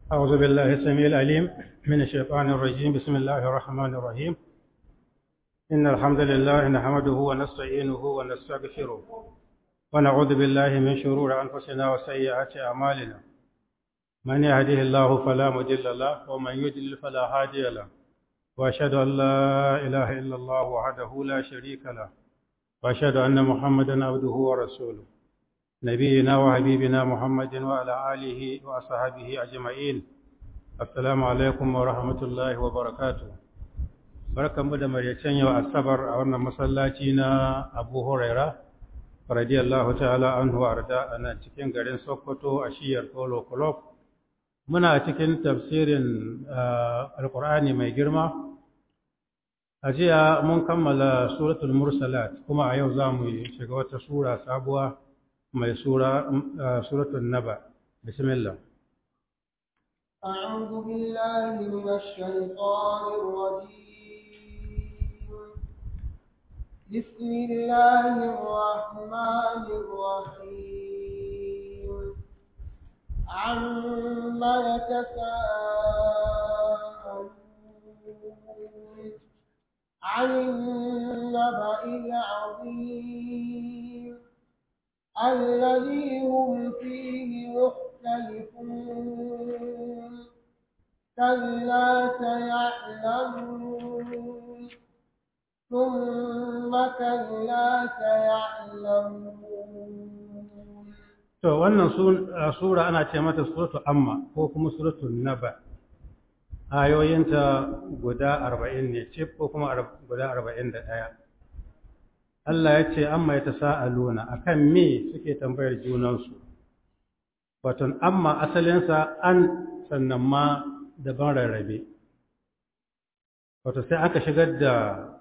أعوذ بالله السميع العليم من الشيطان الرجيم بسم الله الرحمن الرحيم إن الحمد لله نحمده ونستعينه ونستغفره ونعوذ بالله من شرور أنفسنا وسيئات أعمالنا من يهده الله فلا مضل له ومن يضلل فلا هادي له وأشهد أن لا إله إلا الله وحده لا شريك له وأشهد أن محمدا عبده ورسوله نبينا وحبيبنا محمد وعلى آله وأصحابه أجمعين السلام عليكم ورحمة الله وبركاته barkan mu da maraicen yau asabar a wannan masallaci na abu huraira radiyallahu ta'ala anhu arda a nan cikin garin sokoto a shiyar polo club muna cikin tafsirin alkur'ani mai girma a jiya mun kammala suratul mursalat kuma a yau za mu shiga wata sura sabuwa mai sura suratul naba bismillah أعوذ بالله من الشيطان الرجيم بسم الله الرحمن الرحيم عما يتساءلون عن النبأ العظيم الذي هم فيه مختلفون كلا سيعلمون ثم كلا سيعلمون to wannan sura ana ce mata suratu amma ko kuma suratu naba ayoyinta guda arba'in ne cif ko kuma guda arba'in da ɗaya Allah ya ce amma ya ta sa'aluna a kan me suke tambayar junansu waton amma asalinsa an sannan ma daban rarrabe wato sai aka shigar da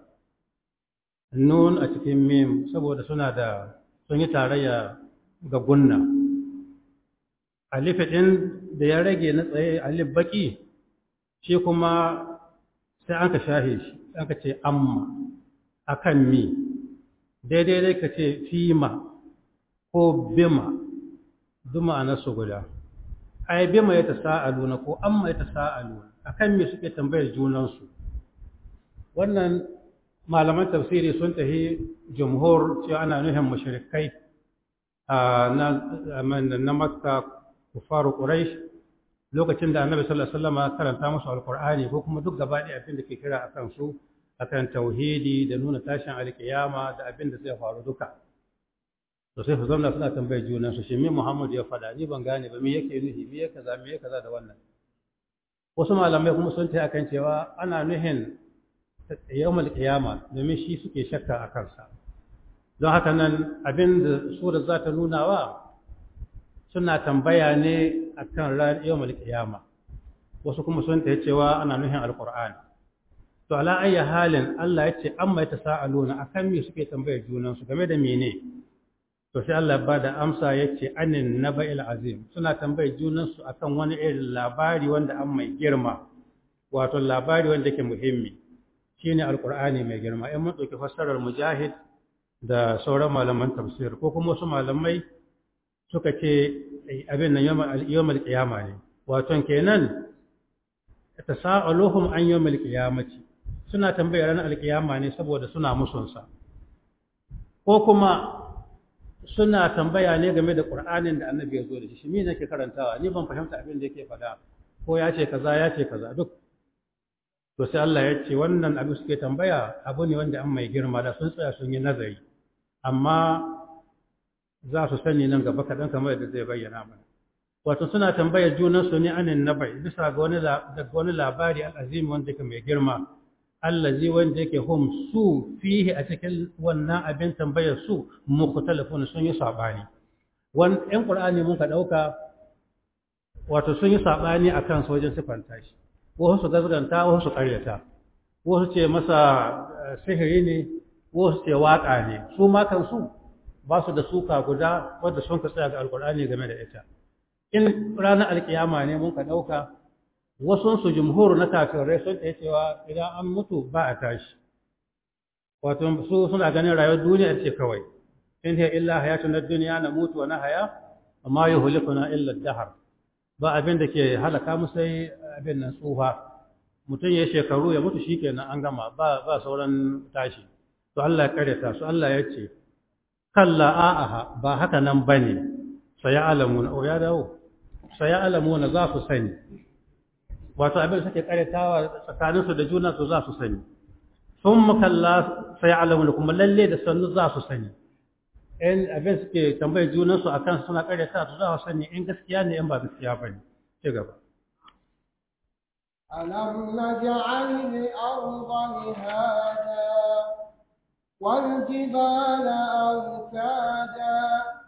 nun a cikin mim saboda suna da sun yi tarayya ga gunna alif ɗin da ya rage na tsaye alif baki shi kuma sai aka shahe shi aka ce amma akan mi daidai dai ka ce fima ko bima duma a nasu guda ai bima ya ta sa'aluna ko amma ya ta sa'aluna akan me suke tambayar junansu wannan malaman tafsiri sun tafi jumhur cewa ana nufin mushrikai na makka kufaru quraish lokacin da annabi sallallahu alaihi wasallam karanta musu alqur'ani ko kuma duk gaba ɗaya abin da ke kira akan su akan tauhidi da nuna tashin alkiyama da abin da zai faru duka to sai su zauna suna tambayar junan su shi me Muhammad ya faɗa ni ban gane ba me yake nufi me yake kaza me yake kaza da wannan wasu malamai kuma sun ta akan cewa ana nuhin yawmal qiyama domin shi suke shakka a kansa don haka nan abin da sura za ta nuna wa suna tambaya ne akan ran yawmal qiyama wasu kuma sun ta cewa ana nuhin alqur'ani to ala ayyi halin Allah ya ce amma yatasaaluna akan me suke tambayar junan su game da mene to sai Allah ba da amsa yace anin naba'il azim suna tambayar junan su akan wani irin labari wanda an mai girma wato labari wanda yake muhimmi shine alqur'ani mai girma in mun dauki fassarar mujahid da sauran malaman tafsir ko kuma wasu malamai suka ce abin nan yawmal qiyama ne wato kenan tasa'aluhum an yawmal qiyamati suna tambayar ranar alkiyama ne saboda suna musunsa ko kuma suna tambaya ne game da ƙur'anin da annabi ya zo da shi shi ne nake karantawa ni ban fahimta abin da yake faɗa ko ya ce kaza ya ce kaza duk to sai Allah ya ce wannan abin suke tambaya abu ne wanda an mai girma da sun tsaya sun yi nazari amma za su sani nan gaba kaɗan kamar yadda zai bayyana mana wato suna tambayar junansu ne anin nabai bisa ga wani daga wani labari al'azimi wanda yake mai girma allazi wanda yake hum su fihi a cikin wannan abin tambayar su mukhtalafun sun yi sabani wan ɗan qur'ani mun ka dauka wato sun yi sabani akan su wajen sifanta shi wasu su gazganta wasu su karyata wasu ce masa sihiri ne wasu ce waka ne su ma kansu ba su da suka guda wanda sun ka tsaya ga alqur'ani game da ita in ranar alkiyama ne mun ka dauka wasunsu jumhur na kafirai sun ɗaya cewa idan an mutu ba a tashi wato su suna ganin rayuwar duniya ce kawai in hiya illa hayatun na duniya na mutu wa na haya amma yuhlikuna illa dahar ba abin da ke halaka mu sai abin nan tsufa mutum ya shekaru ya mutu shikenan an gama ba ba sauran tashi to Allah ya karyata su Allah ya ce kalla a'aha ba haka nan bane sai alamuna o ya dawo sai alamuna za su sani wato abin suke karyatawa tsakaninsu da juna su za su sani sun makalla sai alamuna kuma lalle da sannu za su sani in abin suke tambayi junansu a kan suna karyata su za su sani in gaskiya ne in ba gaskiya ba ne ci gaba ألم نجعل الأرض مهادا والجبال أوتادا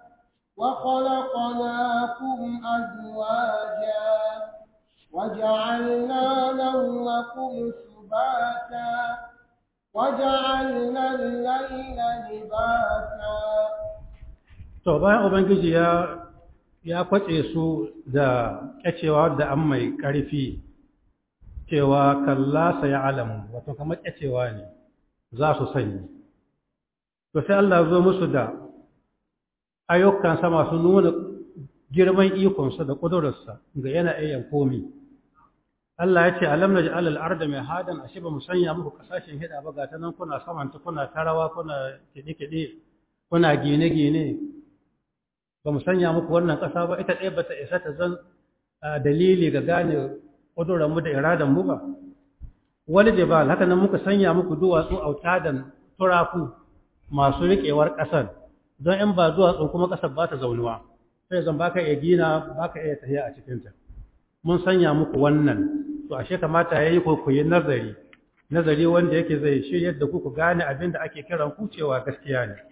وخلقناكم أزواجا وجعلنا نومكم سباتا وجعلنا الليل لباسا to bayan ubangiji ya ya kwace su da kyacewa da an mai ƙarfi cewa kalla sai alamu wato kamar kyacewa ne za su sani to sai Allah zo musu da ayyukansa masu nuna girman ikonsa da ƙudurarsa ga yana ayyan komi Allah ya ce alam na ji'alal arda mai hadan ashe ba mu sanya muku kasashen hida ba ga ta nan kuna samanta kuna tarawa kuna kiɗe-kiɗe kuna gine-gine ba mu sanya muku wannan ƙasa ba ita ɗaya ba ta isa ta zan dalili ga gane ƙudurarmu da iradanmu ba wani jibal haka nan muka sanya muku duwatsu autadan turaku masu riƙewar ƙasar don in ba duwatsu kuma ƙasar ba ta zaunuwa sai zan baka iya gina baka iya tafiya a cikinta mun sanya muku wannan to ashe kamata yayi ko ku yi nazari nazari wanda yake zai shiryar da ku ku gane abin da ake kiran ku cewa gaskiya ne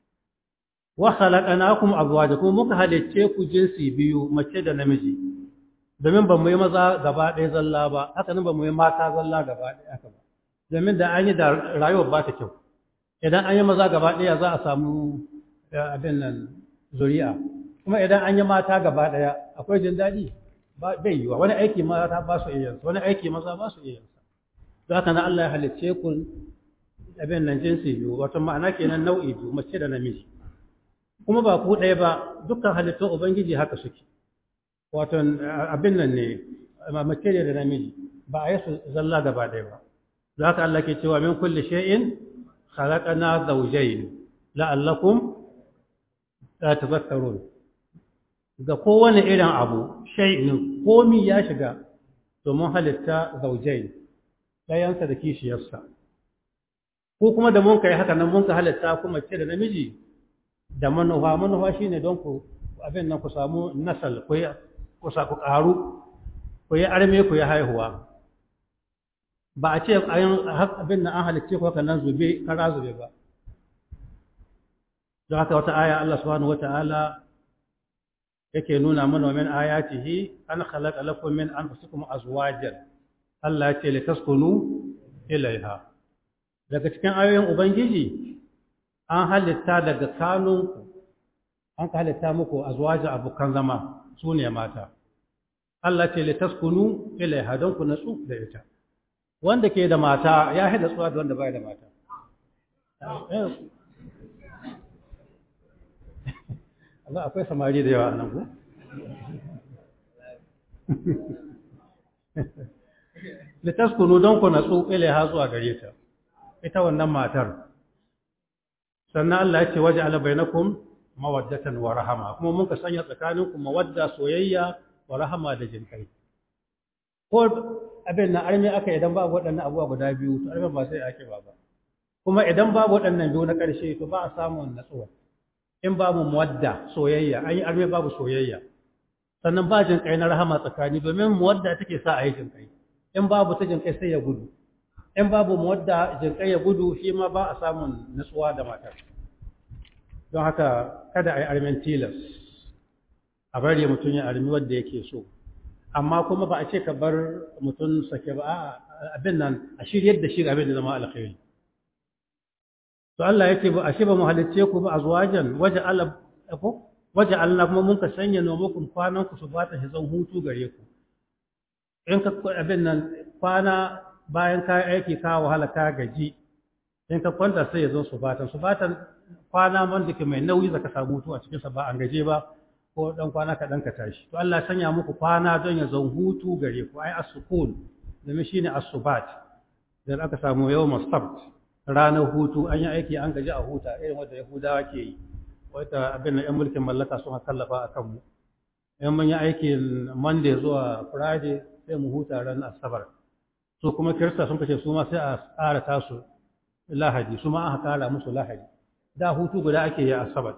wa khalaqnakum azwaja kuma muka halicce ku jinsi biyu mace da namiji domin ba mu yi maza gaba ɗaya zalla ba haka nan ba mu yi mata zalla gaba ɗaya haka ba domin da an yi da rayuwar ba ta kyau idan an yi maza gaba ɗaya za a samu abin nan zuri'a kuma idan an yi mata gaba ɗaya akwai jin daɗi bai yiwa wani aiki mata ba su iya wani aiki maza ba su iya za ka na Allah ya halicce ku abin nan jinsi biyu wato ma'ana kenan nau'i biyu mace da namiji kuma ba ku ɗaya ba dukkan halittun ubangiji haka suke wato abin nan ne mace da namiji ba a yi su zalla gaba ɗaya ba za ka Allah ke cewa min kulli shay'in khalaqana zawjayn la'allakum tazakkarun ga kowane irin abu shay'in komi ya shiga domin halitta zaujai ɗayansa da kishiyarsa ko kuma da mun kai haka nan mun ka halitta kuma ce da namiji da manufa manufa shine don ku abin nan ku samu nasal ku yi ku sa ku ƙaru ku yi arme ku yi haihuwa ba a ce abin nan an halicce ku haka nan zube kara zube ba don haka wata aya Allah subhanahu wata'ala yake nuna mana min ayatihi an khalaqa lakum min anfusikum azwajan Allah ya ce litaskunu ilaiha daga cikin ayoyin ubangiji an halitta daga kanunku an ka halitta muku azwaja abokan zama su ne mata Allah ce litaskunu ilaiha don ku natsu da ita wanda ke da mata ya haɗa tsuwa da wanda bai da mata Allah akwai samari da yawa nan ku? Litaskunu don ku natsu ilaiha zuwa gare ta, ita wannan matar. Sannan Allah ya ce waje alabainakum mawaddatan wa rahama, kuma mun ka sanya tsakaninku mawadda soyayya wa rahama da jinkai. Ko abin na armi aka idan babu waɗannan abubuwa guda biyu, to armi ba sai ake ba ba. Kuma idan babu waɗannan biyu na ƙarshe, to ba a samun natsuwa. in babu muwadda soyayya an yi arme babu soyayya sannan ba jin kai na rahama tsakani domin muwadda take sa a yi jin kai in babu ta jin kai sai ya gudu in babu muwadda jin kai ya gudu shi ma ba a samun nutsuwa da matar don haka kada a yi armen tilas a bari mutum ya armi wadda yake so amma kuma ba a ce ka bar mutum sake ba abin nan a shiryar da shi abin da zama alkhairi to Allah yake ba ashe ba mu halicce ku ba azwajan waje Allah ko waje Allah kuma mun ka sanya nomakun kwanan ku su bata shi zan hutu gare ku in ka abin nan kwana bayan ka aiki ka wahala ka gaji in ka kwanta sai ya zo su batan su batan kwana man da ke mai nauyi zaka samu hutu a cikin sa ba an gaje ba ko dan kwana kaɗan ka tashi to Allah ya sanya muku kwana don ya zan hutu gare ku ai as-sukun domin shine as-subat dan aka samu yawm sabt ranar hutu an yi aiki an gaji a huta irin wanda Yahudawa ke yi wata abin da 'yan mulkin mallaka sun kallafa a kanmu in mun yi aikin monday zuwa friday sai mu huta ran asabar su kuma kirista sun kace su ma sai a tsara tasu lahadi su ma aka kara musu lahadi da hutu guda ake yi asabar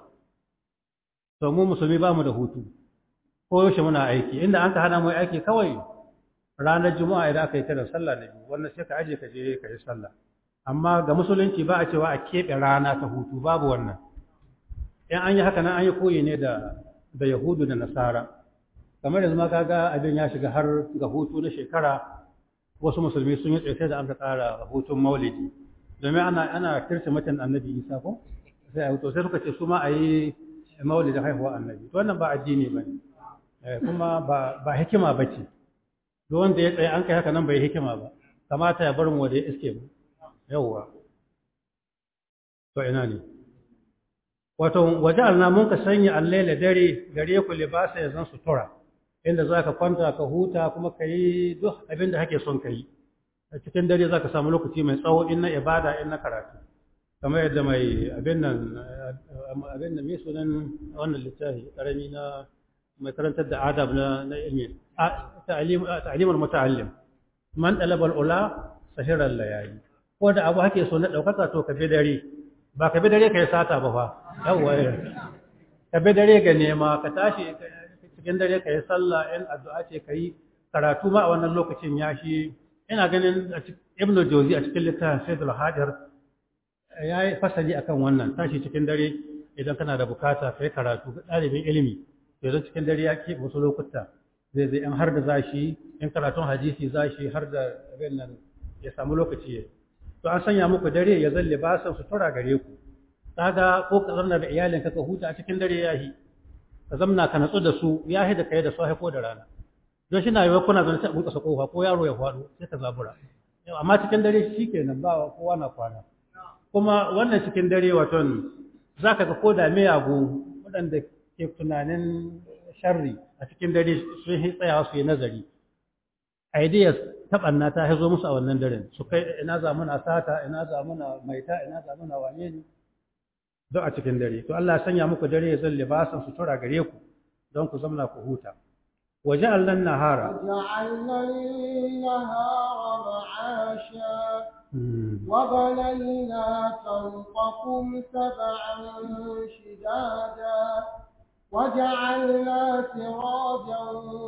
to mu musulmi ba mu da hutu ko yaushe muna aiki inda an ka hana mu aiki kawai ranar juma'a idan aka yi kiran sallah na biyu wannan sai ka aje ka je ka yi sallah amma ga musulunci ba a cewa a keɓe rana ta hutu babu wannan in an yi haka nan an yi koyi ne da da yahudu da nasara kamar yanzu ma kaga abin ya shiga har ga hutu na shekara wasu musulmi sun yi tsaye da an ka tsara hutun maulidi domin ana ana kirsimatin annabi isa ko sai a hutu sai suka ce su ma a yi maulidin haihuwa annabi to wannan ba addini ba ne kuma ba ba hikima ba ce duk wanda ya tsaye an kai haka nan bai hikima ba kamata ya bar mu wanda ya iske mu yawwa to ina ne wato waje alna mun ka sanya allaila dare gare ku libasa ya zan sutura inda za ka kwanta ka huta kuma ka yi duk abin da kake son ka yi a cikin dare za ka samu lokaci mai tsawo in na ibada in na karatu kamar yadda mai abin nan abin da mai sunan wannan littafi karami na mai karantar da adab na na ilmi ta'limul muta'allim man talabal ula sahiran layali ko da abu hake so na daukaka to ka bi dare ba ka bi dare ka yi sata ba fa yawwa ka bi dare ga nema ka tashi cikin dare ka yi sallah in addu'a ce ka yi karatu ma a wannan lokacin ya shi ina ganin ibnu jozi a cikin littafin sayyidul hajar ya yi fasali akan wannan tashi cikin dare idan kana da bukata ka yi karatu ga ɗalibin ilimi to idan cikin dare ya ke wasu lokuta zai zai in har da za shi in karatun hadisi za shi har da abin nan ya samu lokaci ya to an sanya muku dare ya zan libasan sutura gare ku kaga ko ka zanna da iyalinka ka huta a cikin dare yahi ka zamna ka natsu da su yahi da kai da su ko da rana don shi na yi kuna zan sai bunƙasa kofa ko yaro ya faɗo sai ka zabura amma cikin dare shi kenan ba kowa na kwana kuma wannan cikin dare waton za ka ga ko da miyagu waɗanda ke tunanin sharri a cikin dare sun yi tsayawa su yi nazari ideas ta ɓanna ta haizo musu a wannan daren su kai ina za muna sata ina za muna maita ina za muna wane ne don a cikin dare to Allah ya sanya muku dare ya zan libasan sutura gare ku don ku zamna ku huta waje allan nahara وجعلنا النهار معاشا وبنينا فوقكم سبعا شدادا وجعلنا سراجا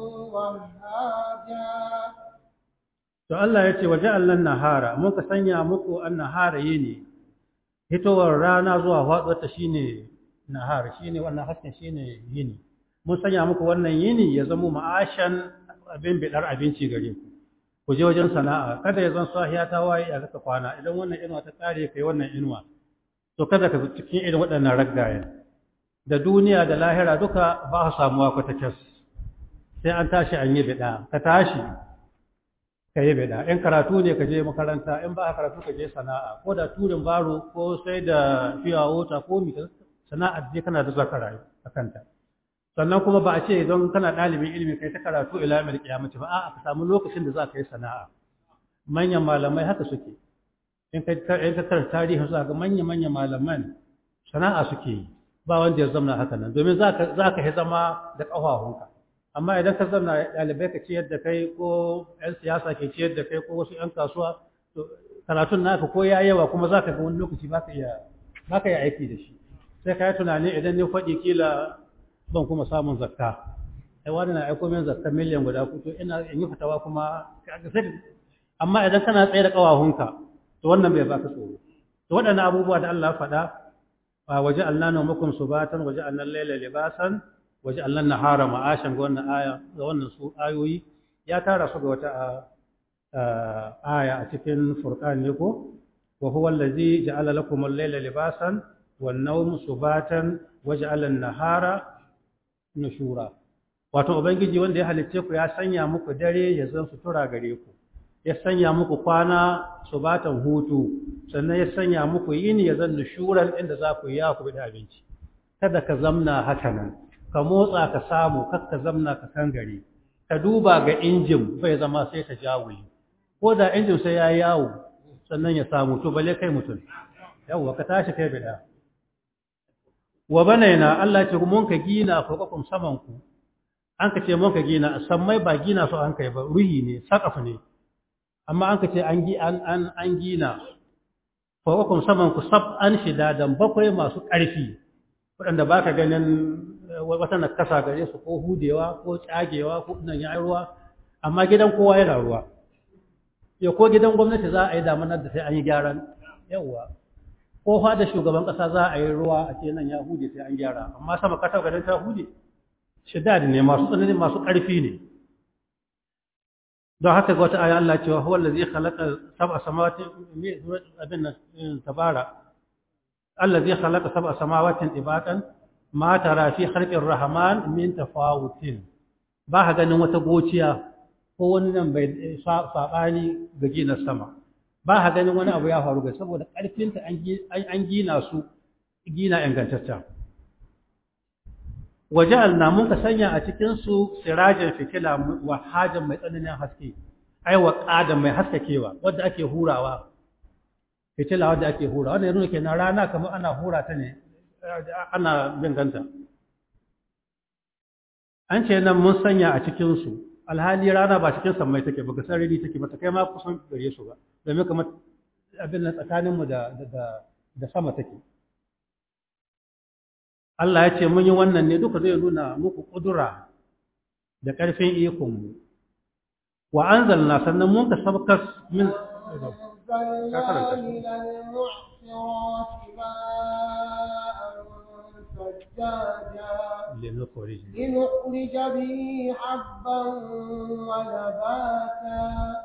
وهاجا to Allah ya ce waje allan nahara mun ka sanya muku an nahara yini hitowar rana zuwa faɗuwarta shine nahar shine wannan hasken shine yini mun sanya muku wannan yini ya zama ma'ashan abin bidar abinci gare ku ku je wajen sana'a kada ya zan sahiya ta waye a zaka kwana idan wannan inuwa ta kare kai wannan inuwa to kada ka cikin irin waɗannan raggayen da duniya da lahira duka ba su samuwa kwata cas sai an tashi an yi bida ka tashi ka yi bida in karatu ne ka je makaranta in ba karatu ka je sana'a ko da turin baro ko sai da fiya wota ko mi sana'ar je kana da zaka rayu a kanta sannan kuma ba a ce don kana ɗalibin ilimi kai ta karatu ila mil kiyamati ba a'a ka samu lokacin da za ka yi sana'a manyan malamai haka suke in ka in ka karanta tarihi za ga manyan manyan malaman sana'a suke yi ba wanda ya zama haka nan domin za ka za ka yi zama da ƙafafunka amma idan ka zama ɗalibai ka ciyar da kai ko 'yan siyasa ke ciyar da kai ko wasu 'yan kasuwa to karatun naka ko ya yawa kuma za ka ga wani lokaci ba ka iya ba ka iya aiki da shi sai ka yi tunani idan ni faɗi kila ban kuma samun zakka ai wani na aiko min zakka miliyan guda ku to ina in yi fatawa kuma amma idan kana tsaye da ƙawahunka to wannan bai baka tsoro to waɗannan abubuwa da Allah faɗa waje Allah na mukum subatan waje Allah laila libasan waje Allah nahara ma'ashan ga wannan aya ga wannan su ayoyi ya tara su ga wata aya a cikin furqan ne ko wa huwa allazi ja'ala lakum al-laila libasan wan nawm subatan waja'ala an-nahara nushura wato ubangiji wanda ya halicce ku ya sanya muku dare ya zan sutura gare ku ya sanya muku kwana subatan hutu sannan ya sanya muku yini ya zan nushuran inda za ku yi ya ku bi abinci kada ka zamna haka nan ka motsa ka samu kar ka zamna ka kangare ka duba ga injin bai zama sai ka jawuli ko da injin sai ya yawo sannan ya samu to bale kai mutum yawwa ka tashi kai bida wa banaina Allah ce mun ka gina fawqakum saman ku an ka ce mun ka gina sammai ba gina su an kai ba ruhi ne sakaf ne amma an ka ce an gi an an an gina fawqakum saman ku sab an shidadan bakwai masu ƙarfi waɗanda baka ganin wata nakasa gare su ko hudewa ko tsagewa ko nan ya ruwa amma gidan kowa yana ruwa ya ko gidan gwamnati za a yi damanar da sai an yi gyaran yawwa ko fa da shugaban kasa za a yi ruwa a ce nan ya hude sai an gyara amma sama kasa garin ta hude shidad ne masu tsanani masu ƙarfi ne don haka ga wata aya Allah cewa huwa allazi khalaqa sab'a samawati abin nan tabara allazi khalaqa sab'a samawati ibatan ma tara fi khalqir rahman min tafawutin ba ka ganin wata gociya ko wani nan bai sabani ga gina sama ba ka ganin wani abu ya faru ga saboda ƙarfinta an gina su gina ingantacce waja'alna mun ka sanya a cikin su sirajan fitila wa hajan mai tsananin haske ai wa qadan mai haskakewa wanda ake hurawa fitila wanda ake hurawa wannan yana kenan rana kamar ana hura ta ne ana bin ganta an ce nan mun sanya a cikin su alhali rana ba cikin sammai take ba ga sarari take ba ta kai ma kusan gare su ba domin kamar abin nan tsakaninmu da da sama take Allah ya ce mun yi wannan ne duka zai nuna muku kudura da ƙarfin ikonmu wa anzalna sannan mun ka sabkas min أنزلنا من المعصرات ماء ثجاجا لنخرج لنخرج به حبا ونباتا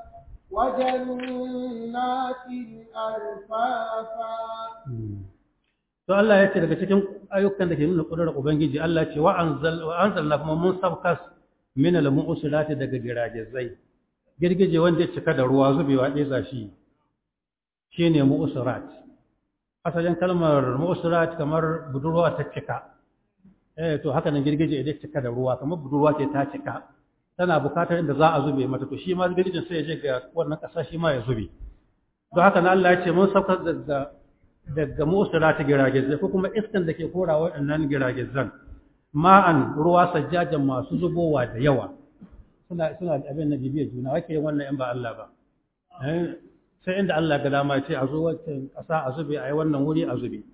وجنات ألفافا to Allah ya ce daga cikin ayyukan da ke nuna ƙudurar Ubangiji Allah ce wa anzalna kuma mun sabkas min al-mu'silati daga giragizai girgije wanda ya cika da ruwa zubewa ɗaya shi shine mu'sirat asalin kalmar mu'sirat kamar budurwa ta cika eh to haka nan girgije idan cika da ruwa kamar budurwa ce ta cika tana bukatar inda za a zube mata to shi ma girgijin sai ya je ga wannan ƙasa shi ma ya zube don haka nan Allah ya ce mun sabkas daga daga musula ta giragizai ko kuma iskan da ke kora waɗannan giragizan ma'an ruwa sajjajan masu zubowa da yawa suna suna da abin na bibiyar juna wake yin wannan in ba Allah ba sai inda Allah ga dama ce a zo wancan ƙasa a zube a yi wannan wuri a zube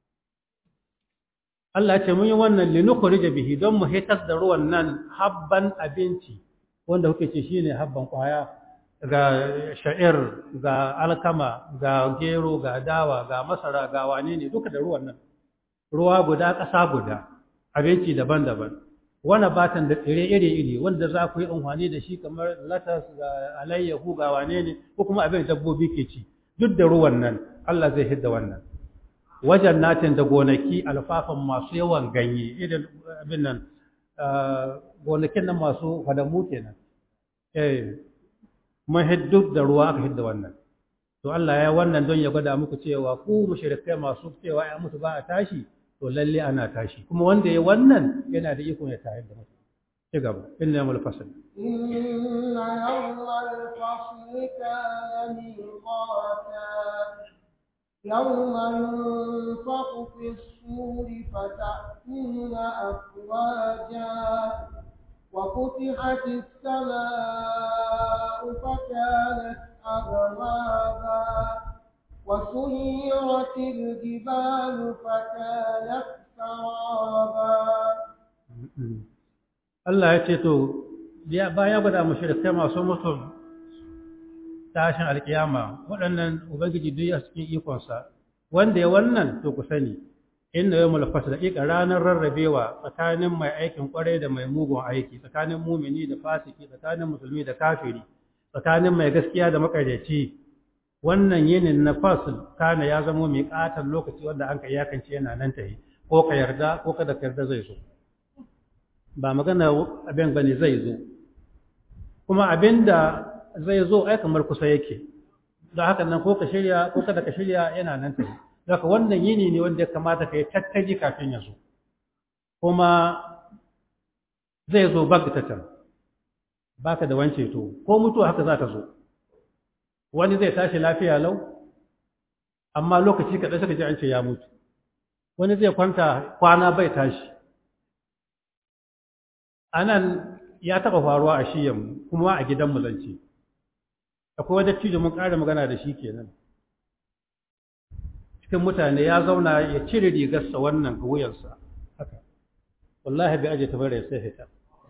Allah ce mun yi wannan linukhrija bihi don mu hitar da ruwan nan habban abinci wanda kuke ce shine habban kwaya ga sha'ir ga alkama ga gero ga dawa ga masara ga wane ne duka da ruwan nan ruwa guda ƙasa guda abinci daban-daban wani batan da tsire iri-iri wanda za ku yi amfani da shi kamar latas ga alayyahu ga wane ne ko kuma abin dabbobi ke ci duk da ruwan nan Allah zai hidda wannan wajen natin da gonaki alfafan masu yawan ganye irin abin nan gonakin nan masu fadamu kenan eh mun hiddu da ruwa aka hidda wannan to Allah ya wannan don ya gwada muku cewa ku mushrikai masu cewa ya mutu ba a tashi to lalle ana tashi kuma wanda ya wannan yana da iko ya tayar da mutu ci gaba inna yawmul fasl إن يوم الفصل كان ميقاتا يوم ينفخ في الصور فتأتون أفواجا وفتحت السماء فكانت أبوابا وسيرت الجبال فكانت سرابا Allah ya ce to baya gwada mushrikai masu mutum tashin alkiyama waɗannan ubangiji duk a cikin ikonsa wanda ya wannan to ku sani inna yawmul fasl daqiqa ranar rarrabewa tsakanin mai aikin kwarai da mai mugun aiki tsakanin mumini da fasiki tsakanin musulmi da kafiri tsakanin mai gaskiya da makaryaci wannan yinin na fasl kana ya zama mai katon lokaci wanda an ka iyakance yana nan tahi ko ka yarda ko kada ka yarda zai zo ba magana abin bane zai zo kuma abinda zai zo ai kamar kusa yake don haka nan ko ka shirya ko kada ka shirya yana nan tafi daga wannan yini ne wanda ya kamata ka yi tattali kafin ya zo kuma zai zo bagtatan baka da wance to ko mutuwa haka za ta zo wani zai tashi lafiya lau amma lokaci kaɗai suka ji an ce ya mutu wani zai kwanta kwana bai tashi a nan ya taɓa faruwa a shiyan kuma a gidanmu zance akwai wadda cijo mun ƙara magana da shi kenan cikin mutane ya zauna ya cire rigarsa wannan ga wuyansa haka wallahi bai aje ta bare sai fita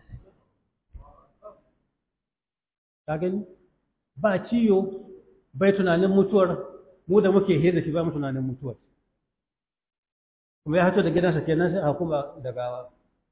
ka gani ba ciyo bai tunanin mutuwar mu da muke hira shi ba mu tunanin mutuwar kuma ya hato da gidansa kenan sai a kuma da gawa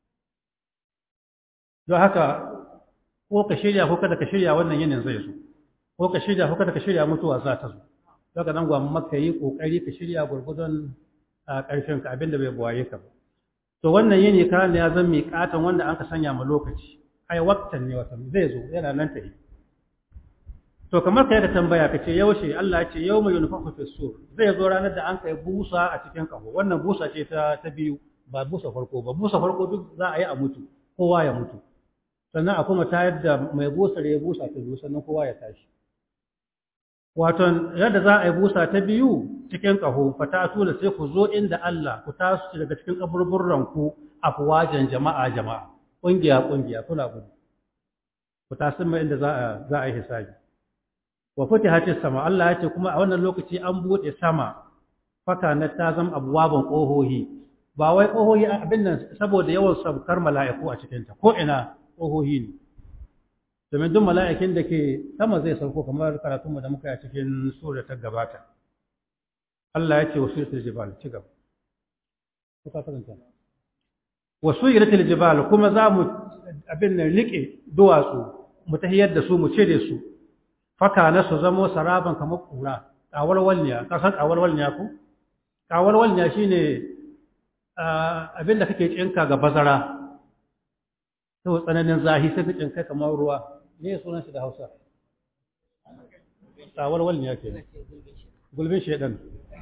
don haka ko ka shirya ko kada ka shirya wannan yinin zai zo ko ka shirya ko kada ka shirya mutuwa za ta zo don haka nan gwamma maka yi kokari ka shirya gurgudun a ƙarfin ka abinda bai buwaye ka ba to wannan yini ka ne ya zan miƙatan wanda an ka sanya ma lokaci ai waktan ne wata zai zo yana nan ta yi to kamar kai ka tambaya ka ce yaushe Allah ya ce yau mai yunfaku fi sur zai zo ranar da an kai busa a cikin kaho wannan busa ce ta ta biyu ba busa farko ba busa farko duk za a yi a mutu kowa ya mutu sannan a kuma tayar da mai busa ya busa ta biyu sannan kowa ya tashi wato yadda za a yi busa ta biyu cikin kaho fatatu da sai ku zo inda Allah ku tasu daga cikin kaburburran ku afwajan jama'a jama'a kungiya kungiya kuna gudu ku tasu mai inda za a za a yi hisabi wa futihatis sama Allah ya ce kuma a wannan lokaci an bude sama faka na ta zama abuwaban kohohi ba wai kohohi abin nan saboda yawan sabkar mala'iku a cikin ta ko ina kohohi ne domin duk mala'ikin da ke sama zai sauko kamar karatun mu da muka yi a cikin sura ta gabata Allah ya ce wasu yiratul jibal ci gaba kuka karanta wasu yiratul jibal kuma za mu abin nan rike duwatsu mu tahiyar da su mu cire su faka na su zamo saraban kamar kura ƙawarwalniya ƙasar ƙawarwalniya ko ƙawarwalniya shi ne abinda kake cinka ga bazara sau tsananin zahi sai ka cinka kamar ruwa ne sunan shi da hausa ƙawarwalniya ke gulbin shaidan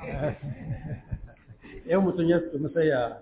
yan mutum ya su musaya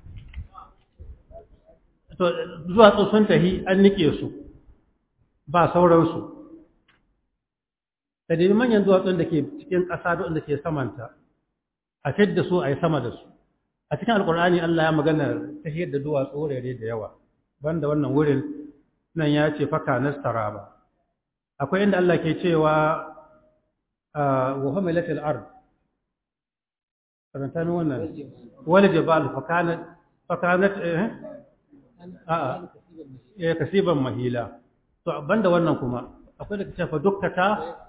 to zuwa sun tahi an nike su ba sauransu ka nemi manyan duwatsun da ke cikin ƙasa da ke samanta a fidda su a yi sama da su a cikin alkur'ani Allah ya magana ta da duwatsu wurare da yawa banda wannan wurin nan ya ce faka nastara ba akwai inda Allah ke cewa wa hamilatil ard karanta min wannan wal jibal fakanat fakanat eh a'a eh kasiban mahila to banda wannan kuma akwai da kace fa dukkata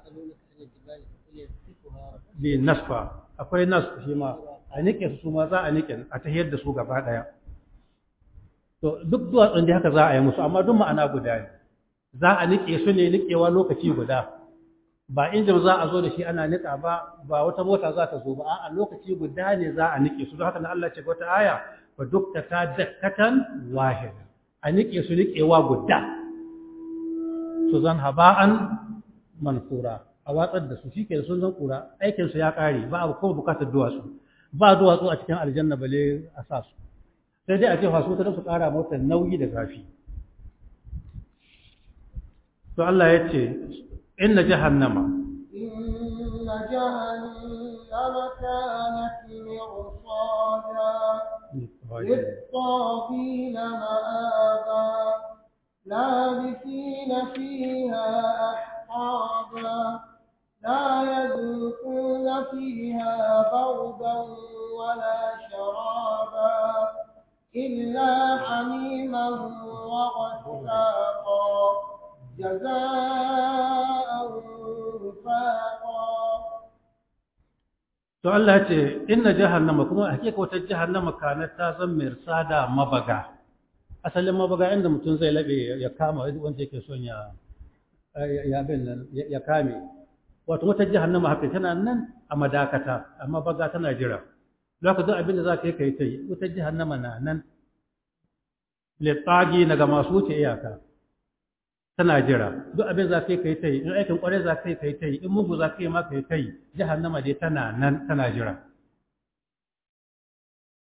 bi nasfa akwai nas shi ma a nike su ma za a nike a tahiyar da su gaba daya to duk duwatsun da haka za a yi musu amma duk ma'ana guda ne za a nike su ne nikewa lokaci guda ba injin za a zo da shi ana nika ba ba wata mota za ta zo ba a lokaci guda ne za a nike su don haka na Allah ce wata aya fa duk ta dakkatan wahida a nike su nikewa guda su zan haba'an mansura a watsar da su shi ke sun zan kura aikinsu ya ƙare ba a kuma bukatar duwatsu ba duwatsu a cikin aljanna bale a sa su sai dai a ce fasu ta su ƙara mota nauyi da zafi to Allah ya ce inna jahannama inna jahannama kanat mirsada للطاغين مآبا لابثين فيها أحقابا لا يذوقون فيها بردا ولا شرابا إلا حميما وغساقا جزاء وفاقا to Allah ce inna jahannama kuma hakika wata jahannama kana ta zan mirsada mabaga asalin mabaga inda mutum zai labe ya kama wanda yake son ya ya bin nan ya kame wato wata jahannama haka tana nan a madakata amma baga tana jira zaka duk abin da zaka yi kai tai wata jahannama na nan litsagi daga masu wuce iyaka tana jira duk abin za ka yi kai tai in aikin kwarai za ka yi kai tai in mugu za ka yi ma kai tai jahannama dai tana nan tana jira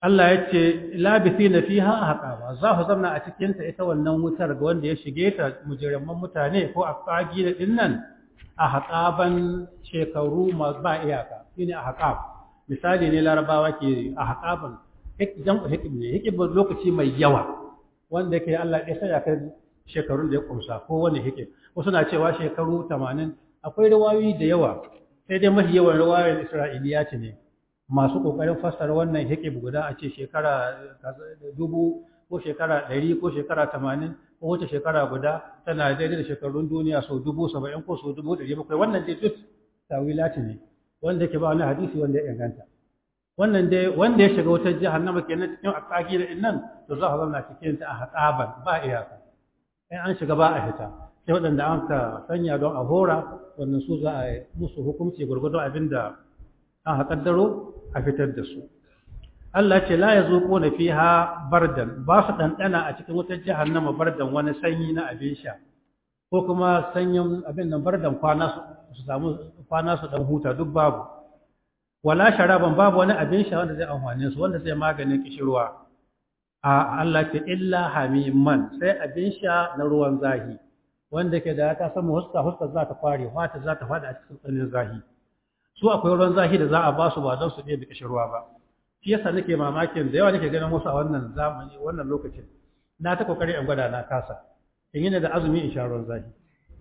Allah ya ce labithina fiha ahqaba za su zamna a cikin ta ita wannan wutar ga wanda ya shige ta mujirman mutane ko a fagi da dinnan ahqaban shekaru ba iyaka shine ahqab misali ne larabawa ke ahqaban hikjan hikib ne hikib lokaci mai yawa wanda ke Allah ya saya kai shekarun da ya kumsa ko wani hikib wasu na cewa shekaru 80 akwai rawayoyi da yawa sai dai mafi yawan rawayoyin Isra'iliya ce ne masu kokarin fassara wannan hikib guda a ce shekara dubu ko shekara ɗari ko shekara tamanin ko wata shekara guda tana daidai da shekarun duniya sau dubu saba'in ko sau dubu ɗari bakwai wannan dai duk tawilati ne wanda ke ba wani hadisi wanda ya inganta wannan dai wanda ya shiga wata jahannama kenan cikin akaki da nan to za a zauna cikin ta a haƙaban ba iyaka in an shiga ba a fita sai waɗanda an ka sanya don a hora wannan su za a yi musu hukunci gwargwadon abin da an haƙaddaro a fitar da su Allah ce la ya zo ƙona fi ha bardan ba su ɗanɗana a cikin wutar jahannama bardan wani sanyi na abin sha ko kuma sanyin abin nan bardan kwana su samu kwana su ɗan huta duk babu wala sharaban babu wani abin sha wanda zai amfane su wanda zai maganin kishirwa a Allah ce illa hamiman sai abin sha na ruwan zahi wanda ke da ta samu huska huska za ta kware fata za ta fada a cikin tsanin zahi su akwai ruwan zahi da za a ba su ba don su ɗaya da kishirwa ba shi yasa nake mamakin da yawa nake ganin wasu a wannan zamani wannan lokacin na ta kokari in gwada na kasa in yi da azumi in sha ruwan zahi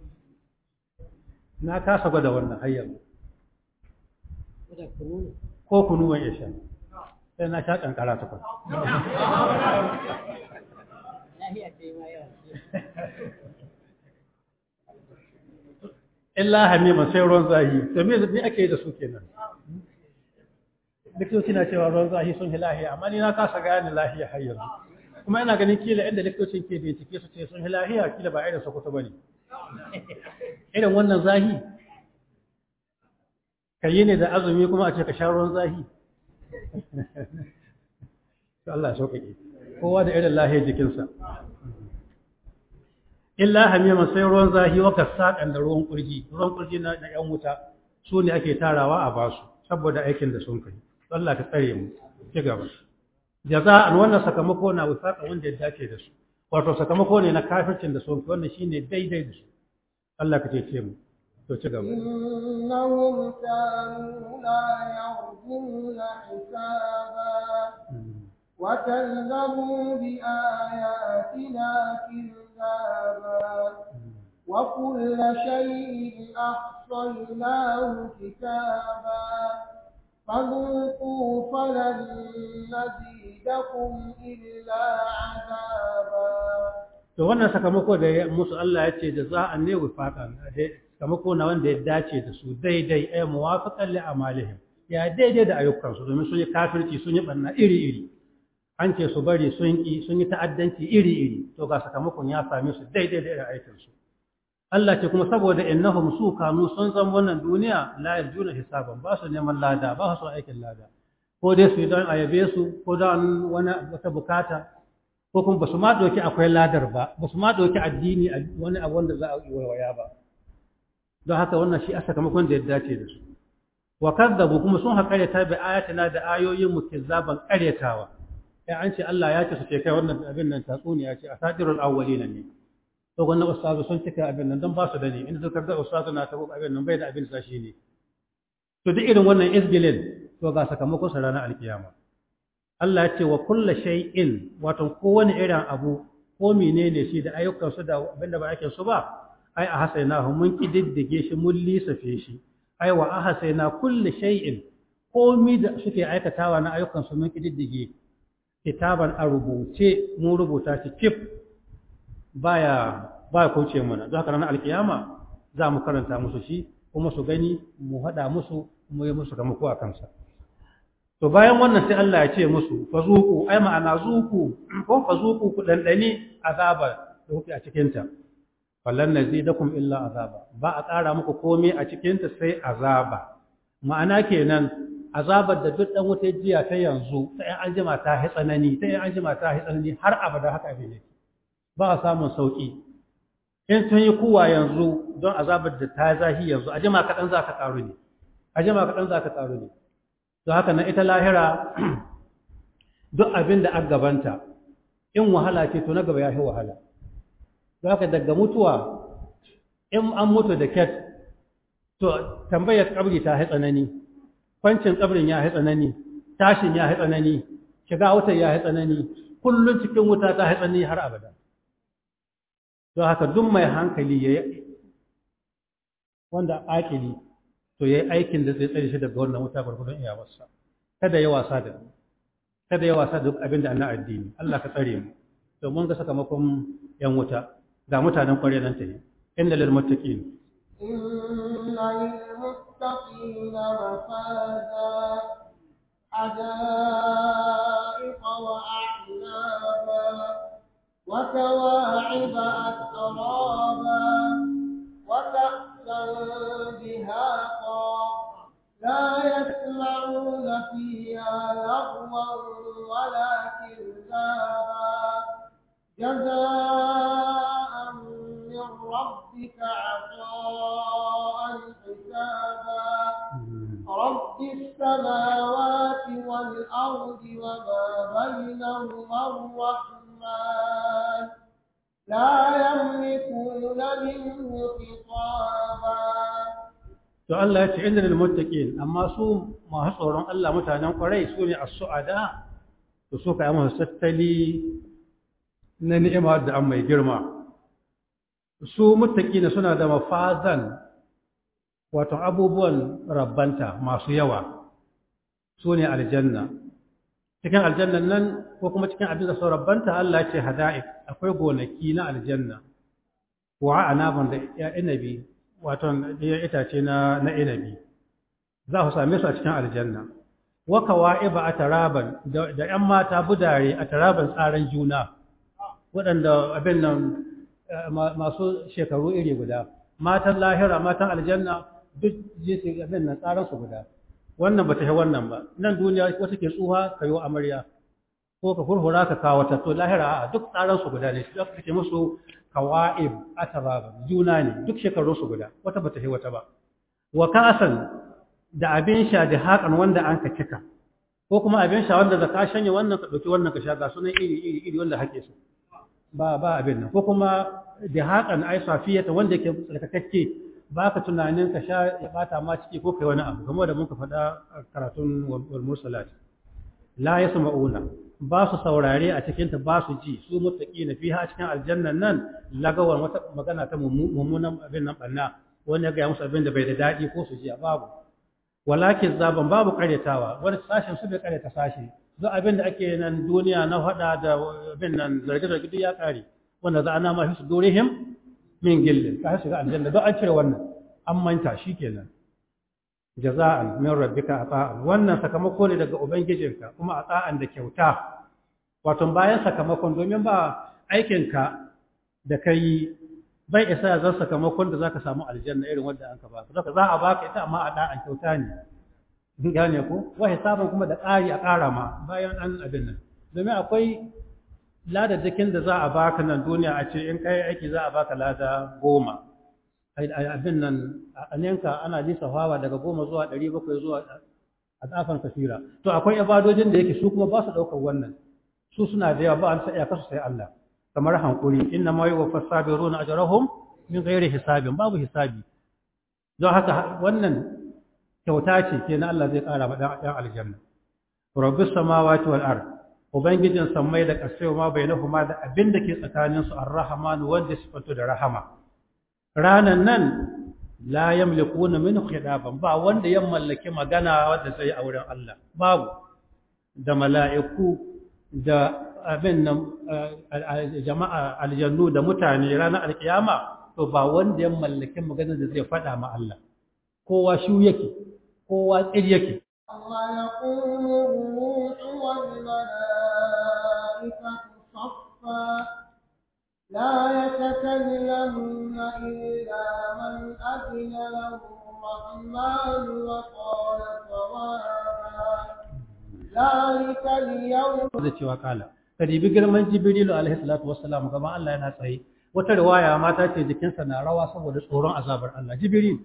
na kasa gwada wannan har yanzu ko kunu ban iya sha sai na sha kankara tukun illa hamima sai ruwan zahi to me me ake da su kenan likitoci na cewa ruwan zahi sun yi lahiya amma ni na kasa gane lahiya har yanzu kuma ina ganin kila inda likitocin ke bincike su ce sun yi lahiya kila ba irin sokoto bane irin wannan zahi ka yi ne da azumi kuma a ce ka sha ruwan zahi Allah ya sauƙaƙe kowa da irin lahiyar jikinsa illa hamima sai ruwan zahi wa kasaƙan da ruwan kurji ruwan kurji na ‘yan wuta su ne ake tarawa a basu saboda aikin da sun kai Allah ka tsare mu ci gaba jaza'an wannan sakamako na wifaqa wanda ya dace da su wato sakamako ne na kafircin da sun kai wannan shine daidai da su Allah ka ce mu to ci gaba إنهم كانوا لا يرجون حسابا وكذبوا بآياتنا كذابا وكل شيء أحصيناه كتابا فذوقوا فلن نزيدكم إلا عذابا to wannan sakamako da ya musu Allah ya ce da za a ne wifaqan sakamako na wanda ya dace da su daidai ay muwafaqan li amalihim ya daidai da ayyukansu domin sun yi kafirci sun yi banna iri iri an ce su bari sun yi sun yi ta'addanci iri iri to ga sakamakon ya same su daidai da irin aikin su Allah ce kuma saboda innahum su kanu sun zan wannan duniya la yarjuna hisaban ba su neman lada ba su aikin lada ko dai su yi don ayabe su ko don wani wata bukata ko kuma ba su ma ɗauki akwai ladar ba ba su ma ɗauki addini wani abu wanda za a yi waya ba don haka wannan shi a sakamakon da ya dace da su wa kadzabu kuma sun haƙareta bi ayatina da ayoyin mu kizzaban ƙaryatawa ya an ce Allah ya ce su ce kai wannan abin nan tatsuniya ce a sadirul awwalin ne to wannan ustazu sun cika abin nan don ba su da ne in suka ga ustazu na tabo abin nan bai da abin sa shi ne to duk irin wannan isgilin to ga sakamakon sa ranar alkiyama Allah ya ce wa kulla shay'in wato kowane irin abu ko menene shi da ayyukan su da abinda ba aikin su ba ai a hasainahu mun kididdige shi mun lisafe shi ai wa ahsayna kulli shay'in komi da suke aikatawa na ayyukan su mun kididdige kitaban a rubuce mun rubuta shi cif baya baya kauce mana don haka ranar alkiyama za mu karanta musu shi kuma su gani mu haɗa musu mu yi musu ramako a kansa to bayan wannan sai Allah ya ce musu fazuku ai ma'ana zuku ko fazuku ku dandani azaba da kuke a cikin ta fallan nazidakum illa azaba ba a ƙara muku komai a cikin ta sai azaba ma'ana kenan azabar da duk dan wuta jiya ta yanzu ta yan anjima ta hi tsanani ta yan anjima ta hi tsanani har abada haka abin yake ba a samun sauki in sun yi kuwa yanzu don azabar da ta zahi yanzu a jima kaɗan za ka ƙaru ne a jima kaɗan za ka ƙaru ne don haka na ita lahira duk abin da aka gabanta in wahala ce to na gaba ya fi wahala don haka daga mutuwa in an mutu da ket to tambayar kabri ta yi tsanani kwancin kabrin ya yi tsanani tashin ya yi tsanani shiga wutar ya yi tsanani kullum cikin wuta ta yi tsanani har abada don haka duk mai hankali ya yi wanda akili to ya yi aikin da zai tsare shi daga wannan wuta gwargwadon iyawarsa kada ya wasa da kada ya wasa da duk abin da ana addini Allah ka tsare mu to mun ga sakamakon yan wuta ga mutanen ƙwarya nan ta yi inda lil muttaqin إن للمتقين مفازا حدائق وأعنابا وكواعب أترابا وكأسا دهاقا لا يسمعون فيها لغوا ولا كذابا جزاء من ربك عطاء حسابا رب السماوات والأرض وما بينهما الرحمن لا يملكون منه خطابا to Allah ya ce inda lil muttaqin amma su masu tsoron Allah mutanen kwarai su ne as-su'ada to su ka yi masa tattali na ni'ima da an mai girma su muttaqina suna da mafazan wato abubuwan rabbanta masu yawa su ne aljanna cikin aljannan nan ko kuma cikin abin da sau rabbanta Allah ya ce hada'iq akwai gonaki na aljanna wa anaban da ya inabi wato ya itace na na inabi za ku same su a cikin aljanna wa kawa'iba ataraban da da ƴan mata budare ataraban tsaran juna waɗanda abin nan masu shekaru iri guda matan lahira matan aljanna duk jinsi abin nan tsaran su guda wannan bata yi wannan ba nan duniya wata ke tsuha ka yi amarya ko ka hurhura ka kawo ta to lahira a duk tsaran su guda ne shi aka ce musu kawa'ib ataraba juna ne duk shekarun su guda wata bata yi wata ba wa ka'asan da abin sha da haƙan wanda an ka cika ko kuma abin sha wanda da ka shanye wannan ka ɗauki wannan ka sha ga sunan iri iri iri wanda hake su ba ba abin nan ko kuma da haƙan ai safiyata wanda ke tsarkakakke ba ka tunanin ka sha ya bata ma ciki ko kai wani abu kamar da muka faɗa a karatun wal mursalat la yasma'una ba su saurare a cikin ta ba su ji su muttaqina fiha a cikin aljannan nan lagawan wata magana ta mummunan abin nan banna wani ya ga musu abin da bai da daɗi ko su ji babu walakin zaban babu karyatawa wani sashen su bai karyata sashi duk abin da ake nan duniya na faɗa da abin nan zarge-zarge duk ya ƙare wanda za a nama fi su dorihim min gillin ka shiga aljanna don an cire wannan an manta shi kenan jaza'an min rabbika ata'an wannan sakamako ne daga ubangijinka kuma ata'an da kyauta wato bayan sakamakon domin ba aikinka da kai bai isa ya zan sakamakon da zaka samu aljanna irin wanda an ka baka zaka za a baka ita amma a da'an kyauta ne in gane ko wa hisaban kuma da ƙari a ƙara ma bayan an abin nan domin akwai ladadakin da za a baka nan duniya a ce in kai aiki za a baka lada goma abin nan a yanka ana lissafawa daga goma zuwa ɗari bakwai zuwa a tsafan kafira to akwai ibadojin da yake su kuma ba su ɗaukar wannan su suna da yawa ba an sa iyaka su sai Allah kamar hankuri inna ma yuwaffa sabiruna ajrahum min ghairi hisabin babu hisabi don haka wannan kyauta ce ke na Allah zai ƙara ma ɗan aljanna rabbis samawati wal ard ubangijin sammai da ƙasai ma bainahuma da abin da ke tsakaninsu ar-rahman wanda sifanto da rahama ranan nan la yamlikuna minhu khidaban ba wanda ya mallaki magana wanda sai a wurin Allah babu da mala'iku da abin nan jama'a aljannu da mutane ranar alkiyama to ba wanda ya mallaki magana da zai faɗa ma Allah kowa shu yake kowa tsir yake الله يقوم الروح والملائكة صفا لا يتكلمون إلا من أذن له الرحمن وقال صوابا ذلك اليوم zai cewa kala ka dibi girman jibrilu alaihi salatu wassalam gaban Allah yana tsaye wata riwaya mata ce jikinsa na rawa saboda tsoron azabar Allah jibril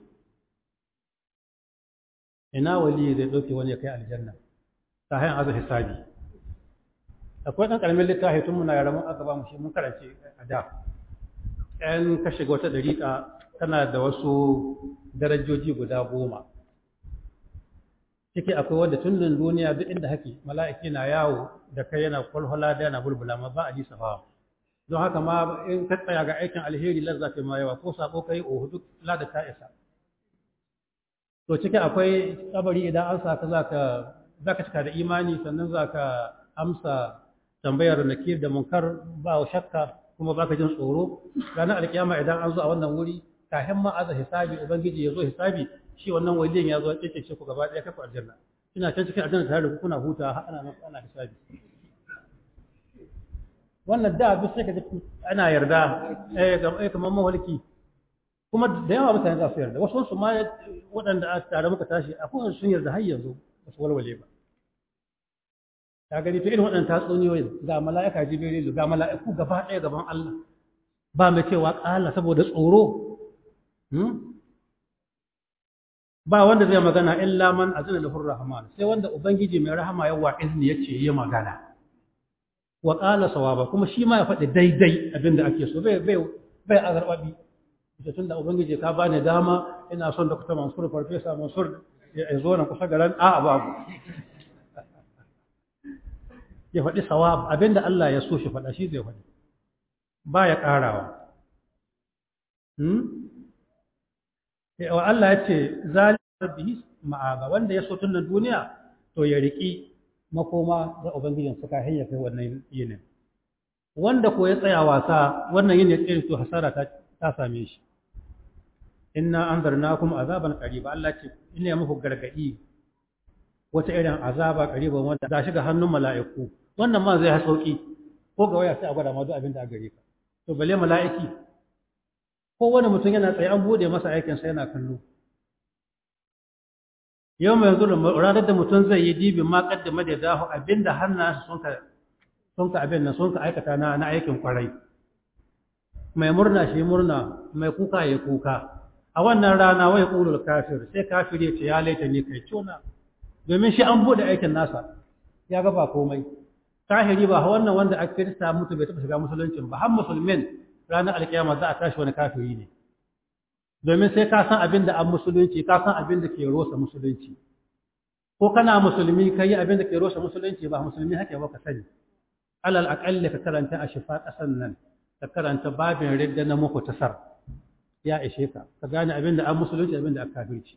ina wali zai dauke wani ya kai aljanna ta hanyar azu hisabi akwai ɗan ƙaramin littafi tun muna yara mun aka ba mu shi mun karance a da ɗan ka shiga wata ɗariƙa tana da wasu darajoji guda goma ciki akwai wanda tun nan duniya duk inda hake mala'iki na yawo da kai yana kwalhwala da yana bulbula ma ba a ji safawa don haka ma in ka tsaya ga aikin alheri lazza ta ma yawa ko sako kai ohu duk lada ta isa to ciki akwai kabari idan an sa ka zaka zaka cika da imani sannan zaka amsa tambayar nakir da munkar ba shakka kuma baka jin tsoro ranar alkiyama idan an zo a wannan wuri kafin ma aza hisabi ubangiji ya zo hisabi shi wannan waliyin ya zo ya ce ku gaba ɗaya kafa aljanna ina can cikin aljanna tare da ku kuna huta har ana ana hisabi wannan da duk sai ka ji ana yarda eh ga kamar mawalki kuma da yawa mutane za su yarda wasu su ma waɗanda a tare muka tashi akwai sun yarda har yanzu ba su walwale ba ka gani to irin waɗannan tatsuniyoyin ga mala'ika jibrilu ga mala'iku gaba ɗaya gaban Allah ba mai cewa ƙala saboda tsoro ba wanda zai magana illa man azina lahu rahman sai wanda ubangiji mai rahama ya wa izini yace yi magana wa qala sawaba kuma shi ma ya faɗi daidai abinda ake so bai bai bai azarbabi ita tunda ubangiji ka bani dama ina son Dr. Mansur Farfesa Mansur ya zo nan kusa garan a babu ya faɗi sawab abinda Allah ya so shi faɗa shi zai faɗi ba ya ƙarawa wa Allah ya ce zalika bihi ma'aba wanda ya so tun nan duniya to ya riki makoma ga ubangijin suka hanya kai wannan yinin wanda ko ya tsaya wasa wannan yin ya tsere to hasara ta ta same shi inna anzarnakum azaban qariba Allah ce ina muku gargadi wata irin azaba qariban wanda za shiga hannun mala'iku wannan ma zai sauki ko ga waya sai a gwada ma duk abin da a gare ka to bale mala'iki ko wani mutum yana tsaye an bude masa aikin sa yana kallo yau mai yanzu ranar da mutum zai yi dibin ma kaddama da dahu abinda hannunsa sun ka sun ka abin nan sun ka aikata na na aikin kwarai mai murna shi murna mai kuka ya kuka a wannan rana wai qulul kafir sai kafir ya ce ya laita ni kai tona domin shi an bude aikin nasa ya ga ba komai kahiri ba wannan wanda aka kirista mutu bai taɓa shiga musuluncin ba har musulmin ranar alkiyama za a tashi wani kafiri ne domin sai ka san abin da an musulunci ka san abin da ke rosa musulunci ko kana musulmi ka yi abin da ke rosa musulunci ba musulmi hake ba ka sani alal aƙalli ka karanta a shifa ƙasan nan ka karanta babin ridda na muku tasar ya ishe ka ka gane abin da an musulunci abin da aka kafirci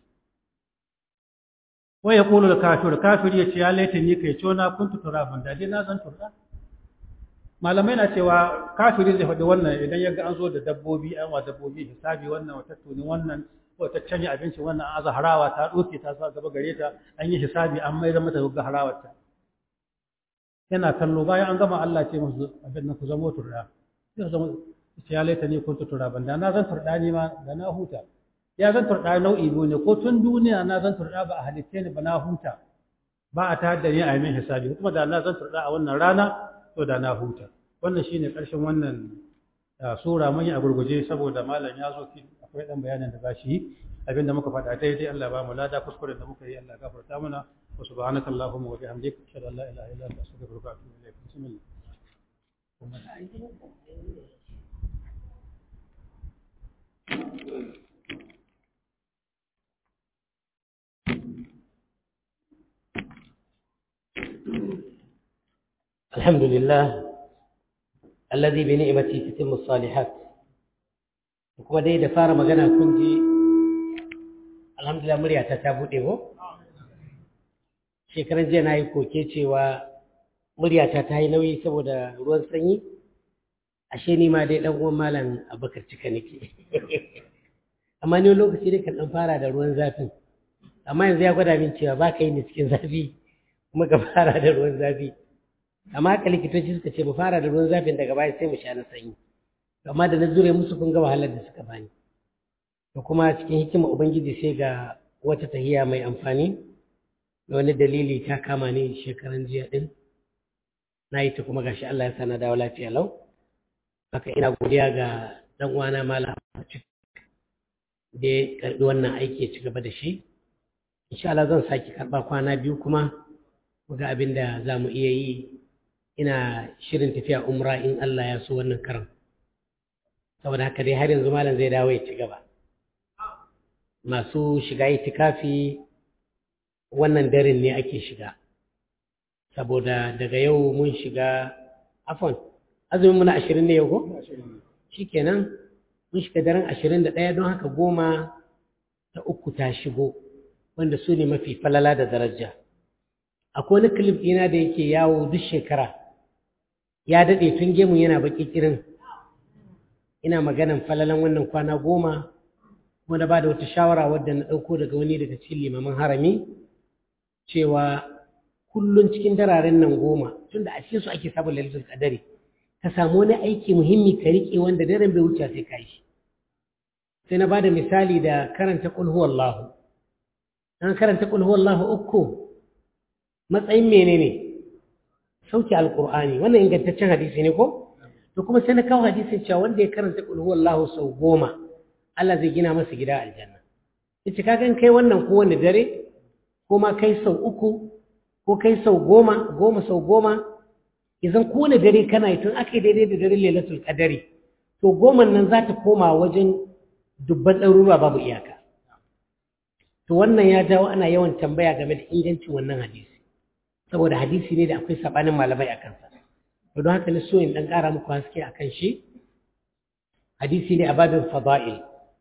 wai ya ƙulu da kafir kafir ya ce ya laita ni kai cona kun tutura ban da dai na zan turɗa malamai na cewa kafiri zai faɗi wannan idan ya ga an zo da dabbobi an wa dabbobi hisabi wannan wata tuni wannan wata canja abinci wannan an aza harawa ta ɗauke ta sa gaba gare ta an yi hisabi an mai mata ga harawar ta yana kallo bayan an gama Allah ce musu abin nan ku zamo turɗa sai ku zama ya laita ni kun tutura ban da na zan turɗa ni ma da na huta ya zan turɗa nau'i biyu ne ko tun duniya na zan turɗa ba a halitte ni ba na huta ba a tayar da ni a yi min hisabi kuma da na zan turɗa a wannan rana to da na huta wannan shine ƙarshen wannan sura mun yi a gurguje saboda malam ya zo akwai dan bayanin da za shi yi abinda muka faɗa daidai Allah ba mu lada kuskuren da muka yi Allah gafarta mana wa subhanaka allahumma wa bihamdika ashhadu an la ilaha illa anta astaghfiruka wa atubu ilayk bismillah الحمد لله الذي بنعمته تتم الصالحات kuma dai da fara magana kun ji alhamdulillah muryata ta buɗe ko shekaran jiya na yi koke cewa muryata ta yi nauyi saboda ruwan sanyi ashe ni ma dai ɗan uwan malam abakar cika nake amma ni lokaci dai kan ɗan fara da ruwan zafin amma yanzu ya gwada min cewa ba ka yi ni cikin zafi kuma ka fara da ruwan zafi amma haka likitoci suka ce mu fara da ruwan zafin daga baya sai mu sha na sanyi amma da na zure musu kun ga wahalar da suka bani da kuma cikin hikima ubangiji sai ga wata tahiya mai amfani da wani dalili ta kama ni shekaran jiya din na yi ta kuma gashi Allah ya sana dawo lafiya lau haka ina godiya ga dan uwana malam da ya karbi wannan aiki ya ci gaba da shi insha Allah zan sake karba kwana biyu kuma mu ga abin da za mu iya yi ina shirin tafiya umra in Allah ya so wannan karan saboda haka dai har yanzu malam zai dawo ya ci gaba masu shiga itikafi wannan daren ne ake shiga saboda daga yau mun shiga afon azumin muna ashirin ne yau ko shikenan mun shiga daren ashirin da ɗaya don haka goma ta uku ta shigo wanda su ne mafi falala da daraja akwai wani kilif ɗina da yake yawo duk shekara ya daɗe tun gemu yana baƙi kirin ina maganan falalan wannan kwana goma kuma na ba da wata shawara wadda na ɗauko daga wani daga cikin limaman harami cewa kullum cikin dararen nan goma tunda a cikin su ake sabon lalitar kadari ka samu wani aiki muhimmi ka riƙe wanda daren bai wuce sai ka yi sai na ba da misali da karanta ƙul huwallahu an karanta ƙul huwallahu uku matsayin menene sauke alƙur'ani wannan ingantaccen hadisi ne ko to kuma sai na kawo hadisin cewa wanda ya karanta ƙul huwallahu sau goma Allah zai gina masa gida aljanna yace kaga in kai wannan ko wani dare ko ma kai sau uku ko kai sau goma goma sau goma idan kowane dare kana yi tun aka yi daidai da dare lailatul qadari to goman nan za ta koma wajen dubban ɗaruruwa babu iyaka to wannan ya jawo ana yawan tambaya game da ingancin wannan hadisi saboda hadisi ne da akwai sabanin malamai a kansa to don haka na so in dan ƙara muku haske a kan shi hadisi ne a babin fada'il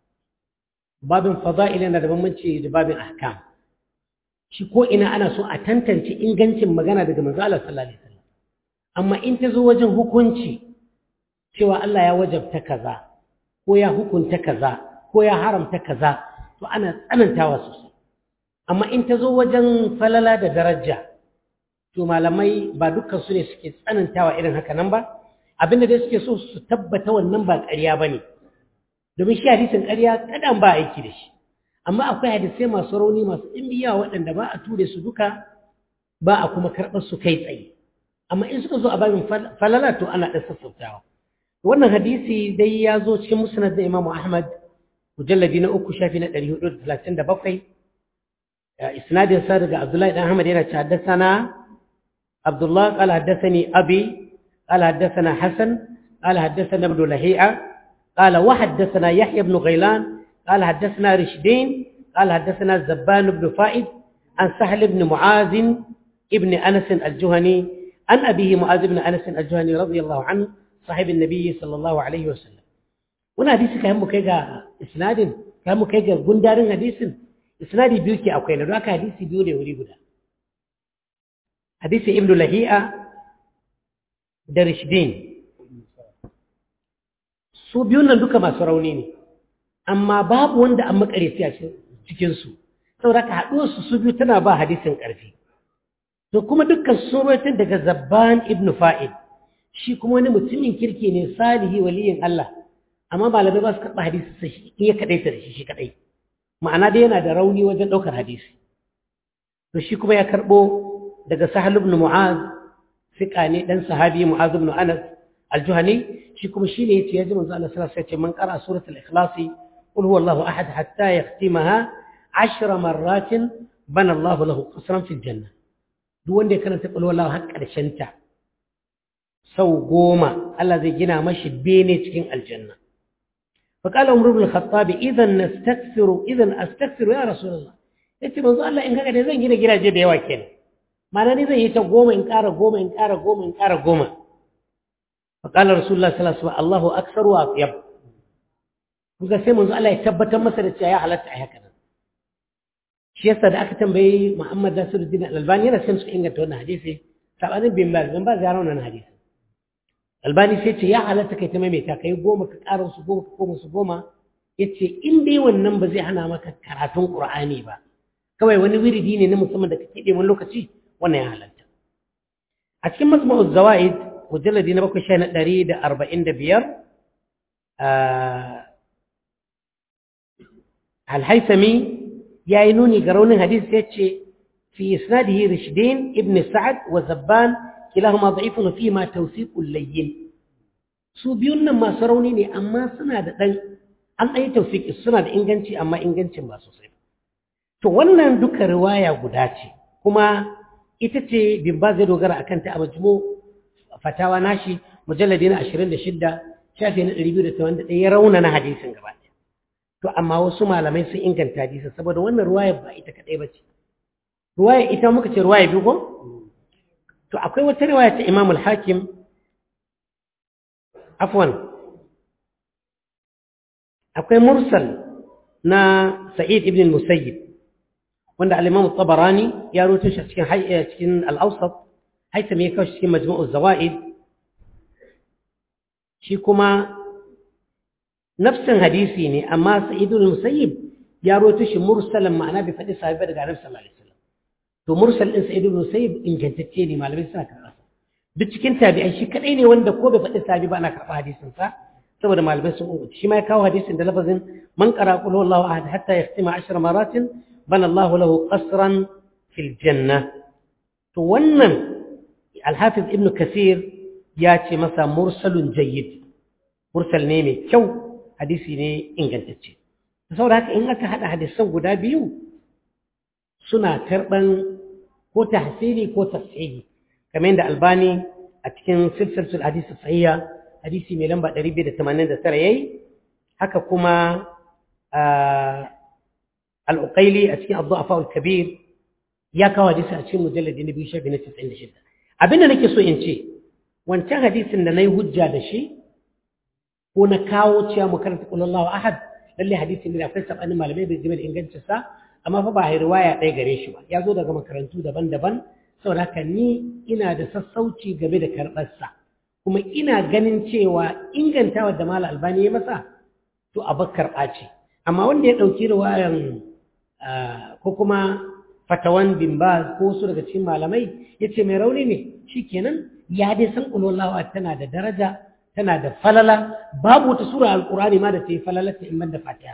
babin fada'il yana da bambanci da babin ahkam shi ko ina ana so a tantance ingancin magana daga manzo Allah sallallahu alaihi wasallam amma in ta zo wajen hukunci cewa Allah ya wajabta kaza ko ya hukunta kaza ko ya haramta kaza to ana tsanantawa sosai amma in ta zo wajen falala da daraja to malamai ba dukkan su ne suke tsanantawa irin haka nan ba abinda dai suke so su tabbata wannan ba ƙarya bane domin shi hadisin ƙarya kadan ba aiki da shi amma akwai hadisai masu rauni masu ɗimbiya waɗanda ba a ture su duka ba a kuma karɓar su kai tsaye amma in suka zo a babin falala to ana ɗan sassautawa wannan hadisi dai ya zo cikin musnad da imamu ahmad mujalladi na uku shafi na ɗari hudu da talatin da bakwai isnadin sa daga abdullahi ɗan ahmad yana ce haddasana abdullah qala haddathani abi qala haddathana hasan qala haddathana ibn lahi'a qala wa haddathana yahya ibn ghailan قال حدثنا رشدين قال حدثنا زبان بن فائد عن سهل بن معاذ ابن أنس الجهني عن أبيه معاذ بن أنس الجهني رضي الله عنه صاحب النبي صلى الله عليه وسلم وانا حديث كان مكيغا اسناد كان مكيغا غندارين حديث اسنادي بيوكي akwai na haka hadisi biyu ne wuri guda hadisi ibnu lahi'a da rishdin su biyun nan duka masu rauni ne amma babu wanda an makareci a cikinsu saboda ka haɗuwarsu su biyu tana ba hadisin ƙarfi to kuma dukkan surotin daga zabban ibn fa'id shi kuma wani mutumin kirki ne salihi waliyin Allah amma malamai ba su karɓa hadisi sai in ya kaɗaita da shi shi kaɗai ma'ana dai yana da rauni wajen ɗaukar hadisi to shi kuma ya karɓo daga sahal ibn mu'az fiƙa ne ɗan sahabi mu'az ibn anas aljuhani shi kuma shi ne yace ya ji manzo Allah sallallahu alaihi wasallam man qara suratul ikhlasi قل هو الله أحد حتى يختمها عشر مرات بنى الله له قصرا في الجنة دون دي كانت تقول والله حق الشنتع سو قوما الذي جنا مشي بيني تكين الجنة فقال عمر بن الخطاب إذا نستكثر إذا أستكثر يا رسول الله yace manzo Allah in kaga da zan gina gidaje da yawa kenan ma'ana ni zan yi ta goma in ƙara goma in ƙara goma in ƙara goma fa qala rasulullah sallallahu alaihi wasallam Allahu akthar wa atyab kuga sai manzo Allah ya tabbatar masa da cewa ya halatta a haka nan shi yasa da aka tambayi Muhammad Nasiruddin Al-Albani yana sai suka inganta wannan hadisi sabanin bin Baz bin Baz ya rauna wannan hadisi Albani sai ce ya halatta kai ta maimaita kai goma ka ƙara su goma ka koma su goma yace in dai wannan ba zai hana maka karatun Qur'ani ba kawai wani wiridi ne na musamman da kake ɗe wani lokaci wannan ya halatta a cikin masma'uz zawaid mujalladi na bakwai sha na ɗari da arba'in da biyar الهيثمي ياينوني قرون حديث يتشي في إسناده رشدين ابن سعد وزبان كلاهما ضعيف وفيهما توثيق اللين su biyun nan masu rauni ne amma suna da ɗan an ɗaya tausiki suna da inganci amma ingancin ba sosai to wannan duka riwaya guda ce kuma ita ce bin ba zai dogara akan ta a majmu fatawa nashi mujalladi na 26 shafi na 281 ya rauna na hadisin gaba ɗaya to amma wasu malamai sun inganta hadisin saboda wannan ruwaya ba ita kadai ba ce ruwaya ita muka ce ruwaya biyu ko to akwai wata riwaya ta Imam al-Hakim afwan akwai mursal na Sa'id ibn al-Musayyib wanda al-Imam al-Tabarani ya rawaito shi cikin cikin al-Awsat haita me kawo cikin Majmu'u zawaid shi kuma nafsin hadisi ne amma Sa'id ibn al-Musayyib ya rawaito shi mursalan ma'ana bi fadi sahibi daga Annabi sallallahu alaihi wasallam to mursal din Sa'id ibn al-Musayyib ingantacce ne malamai suna karɓa duk cikin tabi'ai shi kadai ne wanda ko bai faɗi sahabi ba ana karɓa hadisin sa saboda malamai sun umarci shi ma ya kawo hadisin da lafazin man qara qul huwallahu ahad hatta yahtima ashra maratin bana Allahu lahu qasran fil janna to wannan al-hafiz ibn kasir ya ce masa mursalun jayyid mursal ne mai kyau hadisi ne ingantacce saboda haka in aka hada hadisan guda biyu suna karban ko tahsili ko tafsiri kamar yadda albani a cikin silsilatul hadisi sahiha hadisi mai lamba 289 yayi haka kuma al-uqaili a cikin ad-du'afa al-kabir ya kawo hadisi a cikin mujalladi na biyu shafi na 96 abinda nake so in ce wancan hadisin da nayi hujja da shi ko na kawo cewa mu karanta qul Allahu ahad lalle hadisin da akwai sabanin malamai bai jima da ingancin sa amma fa ba riwaya ɗaya gare shi ba ya zo daga makarantu daban-daban saboda haka ni ina da sassauci game da karɓarsa kuma ina ganin cewa ingantawa da mala albani ya masa to a bakar ɓaci amma wanda ya ɗauki riwayan ko kuma fatawan bin baz ko wasu daga cikin malamai ya ce mai rauni ne shi kenan ya dai san ƙulwallawa tana da daraja tana da falala babu wata sura alƙur'ani ma da ta yi falalata in da fatiha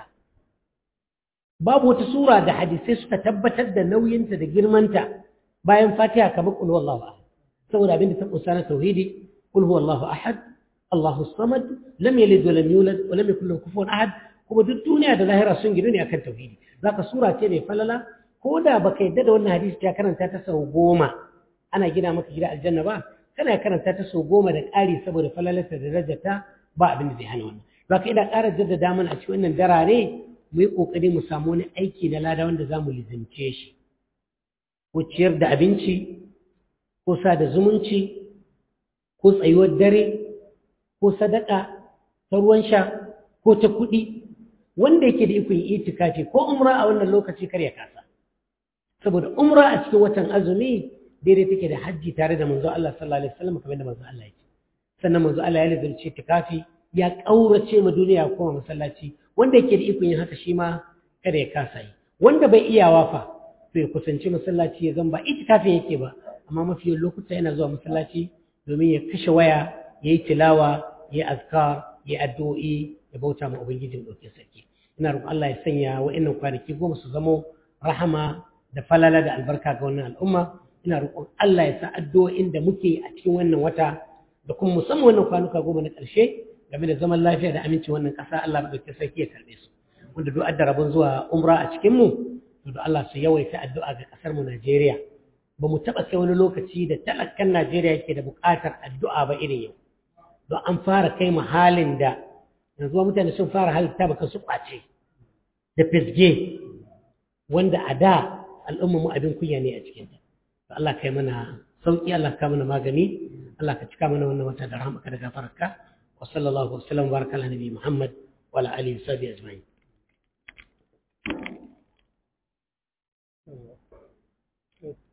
babu wata sura da hadisai suka tabbatar da nauyinta da girmanta bayan fatiha kamar qul huwallahu ahad saboda abinda ta kusa na tauhidi qul huwallahu ahad Allahu samad lam yalid wa lam yulad wa lam yakul lahu kufuwan ahad kuma duk duniya da lahira sun gidu ne akan tauhidi zaka sura ce mai falala ko da baka yadda da wannan hadisi ta karanta ta sau goma ana gina maka gida aljanna ba kana karanta ta sau goma da ƙari saboda falalarta da darajarta ba abin da zai hana wannan zaka ina ƙara jaddada mana a cikin wannan darare mu yi ƙoƙari mu samu wani aiki na lada wanda za mu lizince shi ko ciyar da abinci ko sa da zumunci ko tsayuwar dare ko sadaka ta ruwan sha ko ta kuɗi wanda yake da ikon itikafi ko umra a wannan lokaci kar ya kasa saboda umra a cikin watan azumi daidai take da hajji tare da manzo Allah sallallahu alaihi wasallam kamar da manzo Allah yake sannan manzo Allah ya lazimci itikafi ya kaurace ma duniya ko masallaci wanda yake da ikon yin haka shi ma kada ya kasa yi wanda bai iya wafa to ya kusanci masallaci ya zan ba itikafin yake ba amma mafi lokuta yana zuwa masallaci domin ya kashe waya ya yi tilawa ya yi azkar ya yi addu'o'i ya bauta ma ubangijin ɗauke sarki ina roƙon Allah ya sanya wa'annan kwanaki goma su zamo rahama da falala da albarka ga wannan al'umma ina roƙon Allah ya sa addu'o'in da muke a cikin wannan wata da kuma musamman wannan kwanuka goma na ƙarshe game da zaman lafiya da amincin wannan ƙasa Allah ɗauke sarki ya karɓe su wanda duk adda rabon zuwa umra a cikin mu to da Allah su yawaita addu'a ga ƙasar mu Najeriya ba mu taɓa kai wani lokaci da talakan Najeriya yake da buƙatar addu'a ba irin yau don an fara kai mu halin da yanzu mutane sun fara halitta baka su ƙwace da fisge wanda a da al'umma mu abin kunya ne a cikin ta Allah kai mana sauki Allah ka mana magani Allah ka cika mana wannan wata da rahmaka da gafararka wa sallallahu wa sallam baraka ala nabi Muhammad wa ala alihi wa sahbihi ajma'in Thank you.